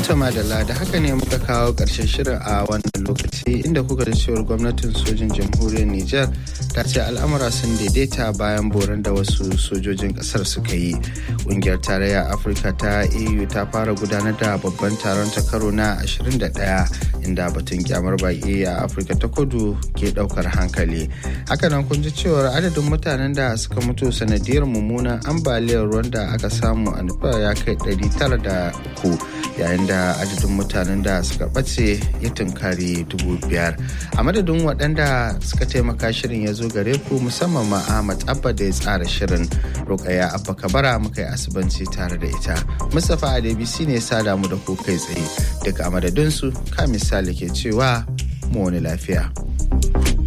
Tama da da haka ne muka kawo ƙarshen shirin a wannan lokaci inda kuka da cewar gwamnatin sojin jamhuriyar Nijar ta ce al'amura sun daidaita bayan boran da wasu sojojin ƙasar suka yi. Ƙungiyar tarayya Afirka ta EU ta fara gudanar da babban taron ta karo na 21 inda batun kyamar baƙi a Afirka ta kudu ke ɗaukar hankali. Hakanan kun ji cewar adadin mutanen da suka mutu sanadiyar mummunan ambaliyar ruwan da aka samu a nufa ya kai 903 yayin da adadin mutanen da suka ɓace ya tunkari dubu biyar a madadin waɗanda suka taimaka shirin ya zo gare ku musamman ma ahmad abba da ya tsara shirin rukaya abba kabara muka yi asibanci tare da ita mustapha adebisi ne sada mu da ku kai tsaye daga a madadinsu ka misali ke cewa mu wani lafiya